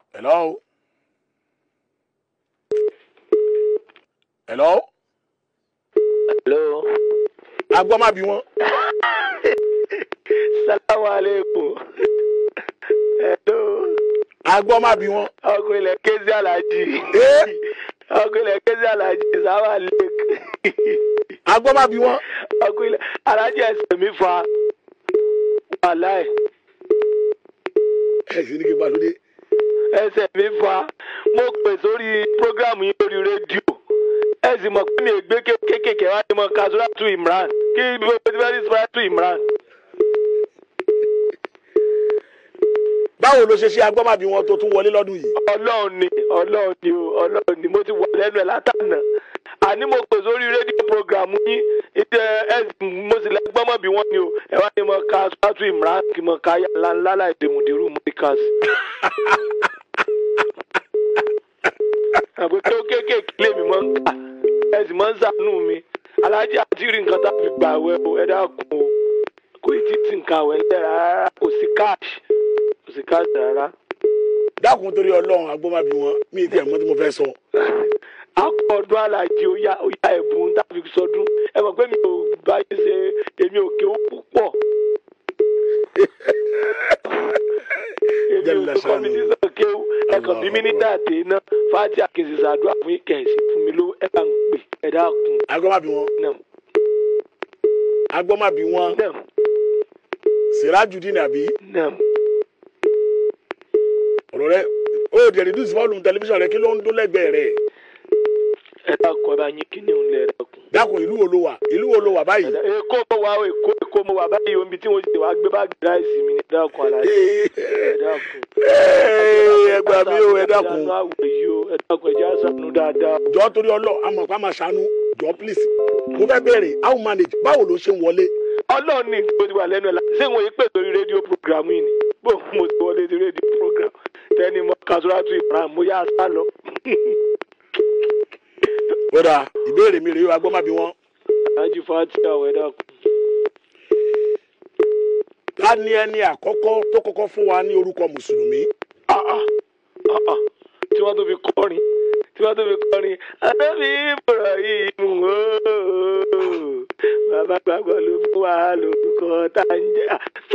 hello hello hello. agbọ́n má bí wọn. salamu aleykum. hello. agbọ́n má bí wọn. ọkùnrin ilẹ̀ kézí alájí. ee ọkùnrin ilẹ̀ kézí alájí sábà lake. agbọ́n má bí wọn. ọkùnrin ilẹ̀ alájí ẹsẹ̀ mi fa wàhálà ẹ̀. ẹ sì ní kí n bá lóde. ẹsẹ̀ mi fa mo pè sórí prógrámù yín lórí rédíò ẹ sì mọ̀ pé mi ò gbé kéékèèké wá ní mọ̀ kasuratu imran kí bí o ti fẹ́ rí suratu imran. báwo ló ṣe ṣe agbọ́n má bí wọn tó tún wọlé lọ́dún yìí. ọlọ́run ni ọlọ́run ni o ọlọ́run ni mo ti wà lẹ́nu ẹ̀ látànà àní mo pè sórí rédíò programu yín ìdẹ ẹ mo sì lẹ́gbọ́n mọ̀ bí wọ́n ni o ẹ wá ní mo ka suratu imran kí mo ka ya ńláńlá láì dèmùdìrú mọ́ríkàs. àbí kí ó kéékèèké lèmi máa ń kà ẹ sì máa ń sànú mi alájí àti rí nǹkan tá a fi gbà wẹ o ẹ dákun o kò tí ì ti nǹkan àwẹ̀ ńlẹ̀ rárá kò sí káàṣì kò sí káàṣì rárá. dákun torí ọlọ́run agbọ́n má bí wọn mi ì tiẹ̀ mọ̀ tí mo fẹ́ sọ. akọ ọdún alájí ó yá ó yá ẹ̀bùn tàbí sọdún ẹ mọ̀ pé mi ò bá yín ṣe èmi ò kéwú púpọ̀. èmi ò Jalla tó shanu. kọ́mínísàn kéwú ẹ̀kàn bí mi ní dàtẹ́ iná fájí àkèsì sàdúrà fún ìkẹ̀sì fún mi ló ẹ bá ń pè ẹ dákun agbọ́n má bí wọn. náà agbọ́n má bí wọn. náà sirajudeen àbí náà ọ̀rọ̀ rẹ ó dẹ̀ reduce volume tẹlifíṣàn rẹ kí ló ń dún lẹ́gbẹ̀ẹ́ rẹ̀. ẹ dákun ẹ bá yín kí ni òun lẹ ẹ dákun. dákun ìlú wo ló wà ìlú wo ló wà báyìí. èkó mo wà èkó èkó mo wà báyìí omi tí mo ti wá gbé báàgì ráìsì mi ní ẹ dákun alájí ẹ dákun. ẹ gbà mí o ẹ dákun. Ṣàánú àwẹ̀ yìí o, ẹ dákun ẹ jẹ́ á ṣàánú dáadáa. jọ torí ọlọ àmọ́ pa máa ṣàánú jọ please mo fẹ́ béèrè how manage báwo ló ṣe ń wọlé. Ọlọ́run ní tó ti wà lẹ́nu ẹ̀ la ṣé wọ́n yí pè sórí rédíò programu yìí ni bó mo ti wọlé sí rédíò program tẹ́ni mo Kasuratu Imran mo yá sá lọ. kódà ìbéèrè mi rèé o agbọ́n má bí wọn. Alájí Fati àwẹ̀ dákun. ká ní ẹni àkọ́kọ́ tó kọ́kọ́ fún wa ní orúkọ mùsùlùmí. Ah, ah, ah, ah. Tí wọ́n tó fi kọrin tí wọ́n tó fi kọrin Ànábì Ibrahim ooo bàbá gbàgbọ́ ló fún wa lórúkọ tá à ń jẹ́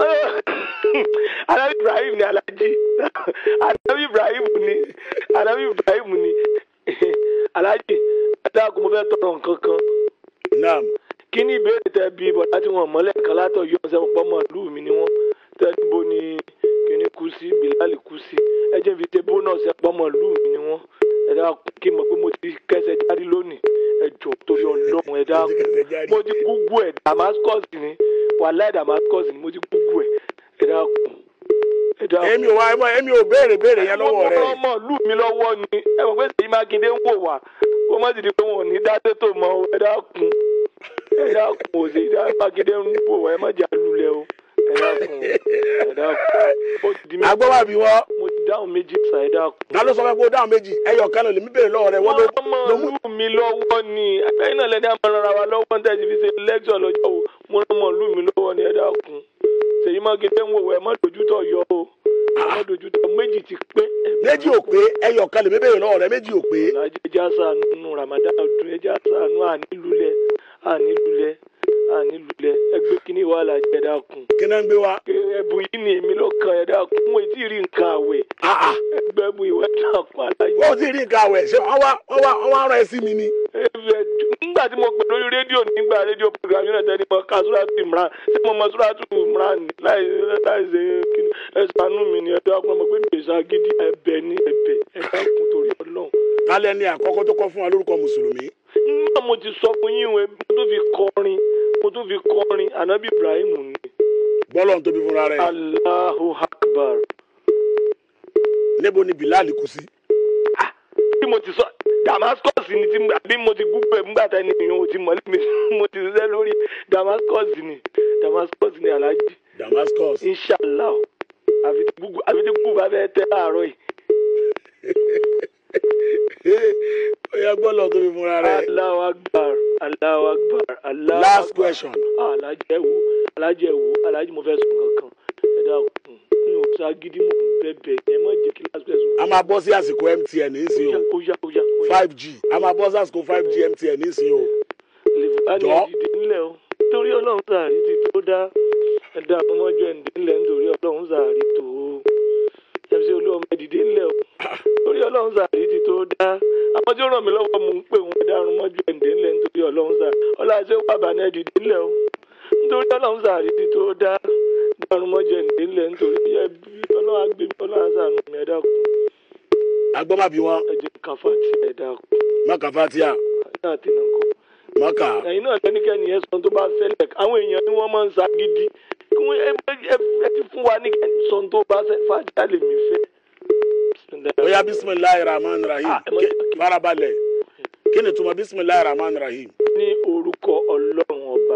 Ànábì Ibrahim ni Alájí Ànábì Ibrahim ni Ànábì Ibrahim ni Alájí adáàkú mo fẹ́ tọrọ nǹkan kan naam kí ni ìbéèrè tẹ bí bọ̀dá tí wọ́n mọ́lẹ̀ kan látọ̀ yọ ọ̀sẹ̀ pọ̀ mọ́ ìlú mi ni wọ́n tẹ́tí bo ni kíní kú sí Bilal kú sí ẹ jẹ́ fi ṣe bónọ́ọ̀sì ẹ̀ pọ̀ mọ́ ìlú mi ni wọ́n ẹ dá kí n mọ̀ pé mo ti kẹsẹ̀ járí lónìí ẹ jọ torí ọlọ́run ẹ dá mo ti gúgú ẹ̀ Damascus ni wàhálà Damascus ni mo ti gúgú ẹ̀ ẹ dá kù ẹ dá kù. èmi ò wá ẹmọ èmi ò béèrè béèrè yẹn lọ́wọ́ rẹ. ọmọ ìlú mi lọ́wọ́ ni ẹ mọ̀ pé Ṣèyí Mákindé ń wò wá kó má ti di pé wọn ò ní dá sétò mọ́ o, ẹ dákun ẹ dákun ò sí dá Mákindé ń wò wá ẹ má jà lulẹ̀ o ẹ dákun ẹ dákun ó ti di méjì agbọ́n má bí wọn. mo ti dáhùn méjì sá ẹ dákun. ta ló sọ fẹ́ kó dáhùn méjì ẹyọ kan lè mí béèrè lọ́wọ́ rẹ wọ́n ló wọ́n mọ̀ ló mú. ìlú mi lọ́wọ́ ni ẹ̀yin náà lẹ́ni àmọ́ ara wa lọ́wọ́ ní tẹ̀sí fi ṣe lẹ́kṣọ̀ lọ́jọ́ o mo rán mọ̀ ìlú mi lọ́wọ́ ni ẹ dákun Ṣèyí Mákindé ń wò wá ẹ má dojútọ̀ yọ o ẹ má dojútọ̀ méjì ti pé ẹ méjì ò pé ẹyọ kan lè mí béèrè lọ́wọ́ rẹ méjì ò pé. Alhaji ẹja sànù nù Ramadan ọdún ẹja sànù ànílulẹ̀ ànílulẹ̀ ànílulẹ̀ ẹgbẹ́ kínní wà lájẹ ẹ̀dá kun kí náà ń gbé wa. ẹ̀bùn yìí ni èmi ló kan ẹ̀dá kun mo ti rí nǹkan àwẹ̀ Ah, ah. ẹgbẹ́ ẹ̀bùn ìwé ẹ̀dá kun alájẹ. wọ́n ti rí nǹkan àwẹ̀ ṣé wọ́n wá wọ́n wá wọ́n wá rán ẹ sí mi ni. Ẹ̀bẹ̀ nígbà tí mo pè lórí rédíò nígbà rédíò program yóò tẹ́lẹ̀ mọ ká Suratu Imran ṣé mo mọ Suratu Imran ni láì láì ṣe kíni ẹ ṣàánú mi ni ẹ̀dá kun ọmọ pé mi ò ṣàgídí ẹ̀bẹ̀ ní ẹ̀bẹ̀ ẹ̀dá kun torí Ọlọ́run. kálẹ̀ ni àkọ́kọ́ tó kọ́ fún wa lórúkọ mùsùlùmí. nígbà mo ti sọ fún yín ìwé mo tún fi kọrin mo tún fi kọrin anabi ibrahim ni gbọ́lọ̀ ń tóbi fúnra rẹ̀. allahu akbar níbo ni bilal kú sí. bí mo ti sọ damascus ni ti àbí mo ti gúgbẹ nígbà tá ẹni ìyẹn ò ti mọ̀lẹ́ mi mo ti ṣiṣẹ́ lórí damascus ni damascus ni alhaji damascus. inshallah àfi tí gúgú àfi tí gúgú bá fẹ́ tẹ́ láàárọ̀ yìí ó yẹ gbọ́lọ̀ tóbi fúnra rẹ̀. allahu akbar allahu akbar allahu last akbar. question. alájẹ ẹ wo alájẹ ẹ wo alájẹ mo fẹ́ sùn kankan ẹ dákun mi ò sá gidi mo ń bẹ̀bẹ̀ ẹ má jẹ́ kí last person. a máa bọ́ sí àsìkò mtn nísìnyí o ó yá ó yá ó yá. five g a máa bọ́ sí àsìkò five g mtn nísìnyí o lèfúlàní Jọ̀ọ́. ẹ̀dìdì ńlẹ̀ o torí ọlọ́run sàárì ti tó dá ẹ̀dá ọmọjọ́ ẹ̀ǹdẹ̀ ńlẹ̀ nítorí ọlọ́run sàárì tó mc olúwọmọ ẹ̀dìdì ńlẹ̀ o torí ọlọ́run sàárì ti tó dá àwọn tí ó ràn mí lọ́wọ́ mò ń pè wọ́n ẹ̀dá ọmọjọ́ ẹ̀ǹdẹ̀ ńlẹ̀ nítorí ọlọ́run sàárì ọlọ́àṣẹ wàbà ní ẹ̀dìdì ńlẹ̀ o nítorí ọlọ́run sàárì ti tó dá ẹ̀dá ọmọjọ́ ẹ̀ǹdẹ̀ ńlẹ̀ nítorí ẹbí ọlọ́run agbèmí ọlọ́run àṣàánú mi ẹ̀dá kù agbọ́mábí wọn ẹ̀jẹ̀ kàfà tí ẹ̀dá kù mọ́kà fatia ẹ̀dá àti nàkọ́ mọ́kà ẹ̀yin náà lẹ́nikẹ́ni yẹn sọ tó bá fẹ́lẹ̀ àwọn èèyàn ni wọ́n máa ń sa gidi kí wọ́n ẹ ẹ ẹ ti fún wa ní kẹ́ni sọ tó bá fẹ́ fàájà lè mí fẹ́. oya bisimilahi rahman rahim Ah, ẹ mọ̀ Ké- sí- farabalẹ̀ kí ni tuma bisimilahi rahman rahim ní orúkọ ọlọ́run ọba.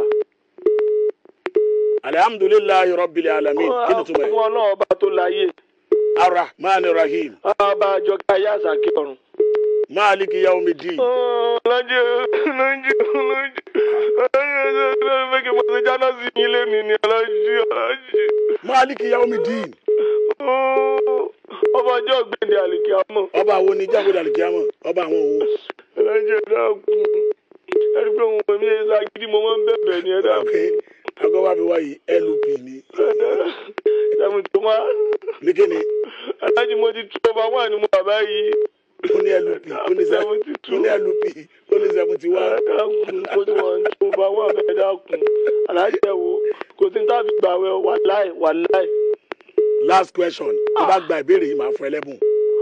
alihamdulilayi rabbil alamin kí ni tuma fún yẹ ọlọ́run ọba tó láyé arahman rahim ọba àjọkẹ́ ayé àsàkí ọ̀run. maliki yaumidin lọ́jọ́ lọ́jọ́ lọ́jọ́ lọ́jọ́ fẹ́ kí mo ṣe jáná sí yín lẹ́nu ni ọlọ́jọ́ ọlọ́jọ́. maliki yaumidin ọba ọjọ́ gbẹ̀dẹ̀ àlìkí àmọ́. ọba wo ni jágbódà alikiyama ọba àwọn wo ẹlẹ́jẹ̀ dákun ẹni pé òun pèmí ẹ̀ ṣàgídí mo máa ń bẹ̀bẹ̀ ni ẹ dákun. ok agbọ́mábí wáyé lup ni ẹ̀mú tó wá ní kí ni alájí mo ti tú ọba wà ní mo bàbá yìí. ó ní lup ó ní sẹ- Seventy two. ó ní lup ó ní seventy ẹ one dákun kó tí wọ́n ń tó ọba wà bẹ́ẹ̀ dákun alájí ẹ̀ wo kò sí ní tábì gbà wẹ̀ wàláì wàláì. last question tó bá gba ìbéèrè yìí máa fún ẹlẹ́bùn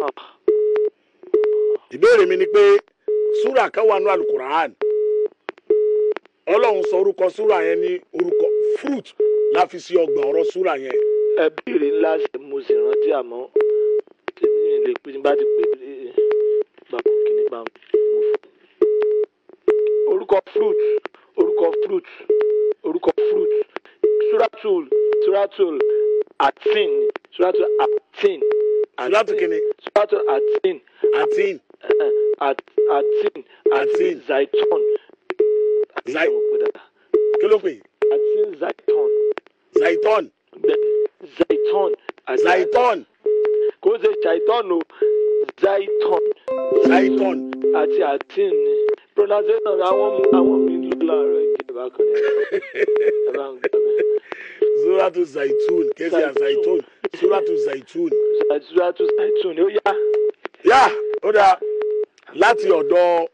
ìbéèrè mi ni pé súrà kan wà ní alukur'an ọlọ́run sọ orúkọ súrà yẹn ní orúkọ fruit la fi sí ọgbà ọ̀rọ̀ súrà yẹn ẹ béèrè ńlá ṣe mo sì rántí àmọ́ tèmi mi lè pè ní bá ti pè é gbàgbọ́ kìíní gbà mo fún. orúkọ fruit orúkọ fruit orúkọ fruit suratul suratul atin suratul atin Suratul kíni? suratul atin àti eh, at- atin atin Atin. zaiton Zai- kí ló pè é? atin zaiton zaiton zaiton àti- zaiton kò ṣe ṣàìtọ́n o zaiton zaiton àti atin ni pronunciation àwọn mu àwọn mi ló láàárọ̀ ìjẹ́ bákan ní ẹ bá ń gbà bẹ́ẹ̀. suratu zaitun kẹsì à zaitun suratu zaitun. ṣàtúnṣàtú ṣàìtún ni ó yá yá ó dáa láti ọ̀dọ̀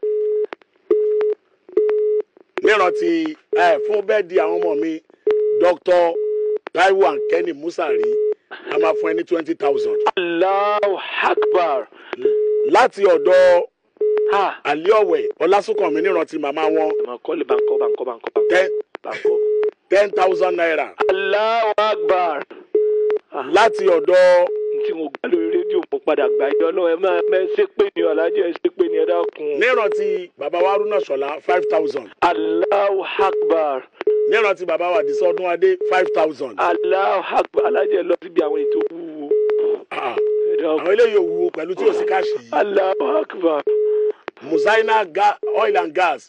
nírántí ẹ fún bẹ́ẹ̀ di àwọn ọmọ mi dr taiwo and kenny musari a máa fún ẹ ní twenty thousand. Allahu Akbar láti ọ̀dọ̀ ha aliọ̀wẹ̀ ọlásùnkànmí nírántí màmá wọn ẹ̀ máa kọ́ lè báńkọ́ báńkọ́ báńkọ́ báńkọ́ ten báńkọ́ ten thousand naira. Allahu Akbar láti ọ̀dọ̀ tí mo gbá lórí rédíò mo padà gbà yọ ọlọ́run ẹ máa ẹ ṣe pé ni ọ̀làjẹ́ ẹ ṣe pé ni ẹ dákun nírántí bàbá wa haruna ṣọlá five thousand. Allahu Akbar nírántí bàbá wa àdìsá ọdún adé five thousand. Allahu Akbar alájẹ lọ síbi àwọn ètò wúwo ẹ dákun àwọn eléyìí ò wúwo pẹ̀lú tí ò sí káàṣì yìí. Allahu Akbar musaina ga oil and gas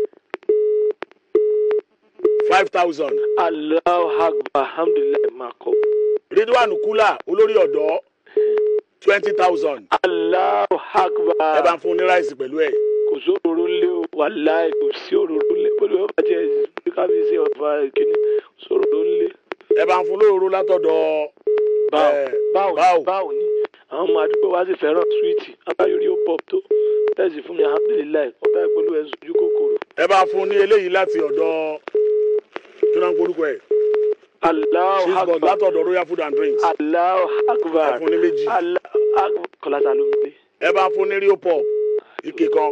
five thousand. Allahu Akbar alhamdulilayi máa kọ ridwan kula olórí ọ̀dọ́ twenty thousand. Allahu Akbar ẹ bá ń fún ní ráìsì pẹ̀lú ẹ̀. kò sóróró lé o wàláì kò sí òróró lé olú ọba jẹ bí kábíyèsí ọba kìíní sóróró lé ẹ bá ń fún lóòrò látọ̀dọ̀ báwo Eh, báwo báwo. ni báwo ni àwọn ọmọ àdúgbò wa sì fẹ́ràn súwìtì abáyọrí ó pọ̀ tó tẹ̀sí fún mi alhamdulilayi ọba ìpolú ẹ̀ sojú kòkòrò ẹ bá ń fún ní eléyìí láti ọ̀dọ̀ kí ló ń porúkọ ẹ̀ Allahu cheeseburg Akbar látọ̀dọ̀ royal food and drinks Allahu Akbar ẹ fún ní méjì Allahu Akbar kọlá ta ló ń gbé. ẹ bá ń fún ní rio pop ike kan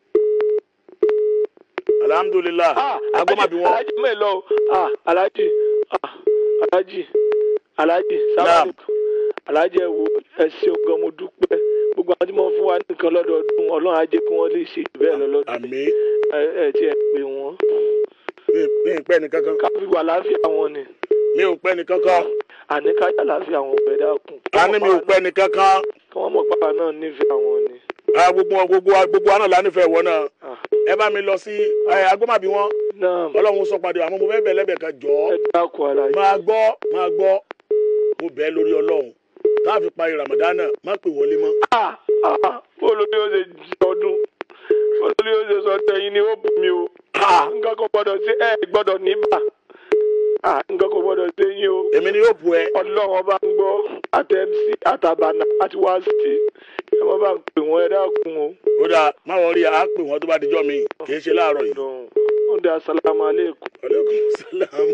alhamdulilah Ah, agbọ́mọbí wọn alájí mẹ́lọ ah alájí ah alájí alájí Naam. sábàbí alájí ẹ wo ẹ ṣeun gan mo dúpẹ́ gbogbo àwọn tí wọ́n fún wa nìkan lọ́dọọdún ọlọ́run á jẹ́ kí wọ́n lè ṣe jù bẹ́ẹ̀ lọ lọ́dún àmì ẹ ẹ tí ẹ pè wọ́n mi ì pẹ́ ní kankan ká fi wà láàfíà wọn ni mi ò pẹ́ ní kankan àní ká yà láàfíà wọn ọ̀bẹ dákun a ní mi ò pẹ́ ní kankan kí wọ́n mọ̀ pápá náà nífẹ̀ẹ́ àwọn ni Ah, gbogbo wọn- gbogbo wa- gbogbo wa náà lánìfẹ̀ẹ́ wọ náà Ah, ẹ bá mi lọ sí agbọ́mọbí wọn náà ọlọ́run sọ padà àmọ́ mo fẹ́ bẹ̀ lẹ́bẹ̀ kan jọ ẹ dákun alájí máa gbọ́ máa gbọ́ mo bẹ̀ ẹ́ lórí ọlọ́run tá a fi parí ramadana má pè wọlé mọ́. Ah, ah, bó ló ní ó ṣe jí ọdún bó ló ní ó ṣe sọ tẹyin ni ó bù mí o Ah, nǹkan kò gbọdọ̀ sí ẹ gbọdọ̀ níbà Ah, nǹkan kò gbọdọ̀ sí yín o èmi ni yóò bu ẹ. ọlọ́run ọba ń gbọ́ àtẹ̀mísì àtàbànà àti wáṣítì ẹ má bá ń pè wọ́n ẹ dákun o. ó dáa má wọrí a pè wọ́n tó bá dijọ́ mi kì í ṣe láàárọ̀ yìí. Ọlọ́run ó dé asalaamu aleykum. aleykum salaam.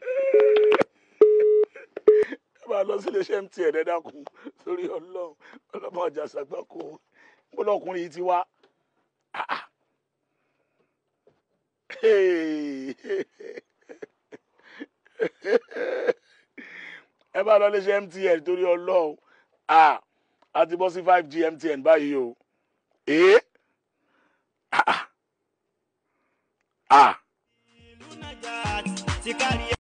ẹ máa lọ sí iléeṣẹ́ mtn ẹ dákun sórí ọlọ́run ọlọ́mọ ọjà ṣàgbákò ọlọ́kùnrin yìí ti wá. Ah, ah. Hey. ẹ bá lọ iléeṣẹ́ mtn torí ọlọ́run Ah, a ti bọ́ sí five g mtn báyìí o. Eh?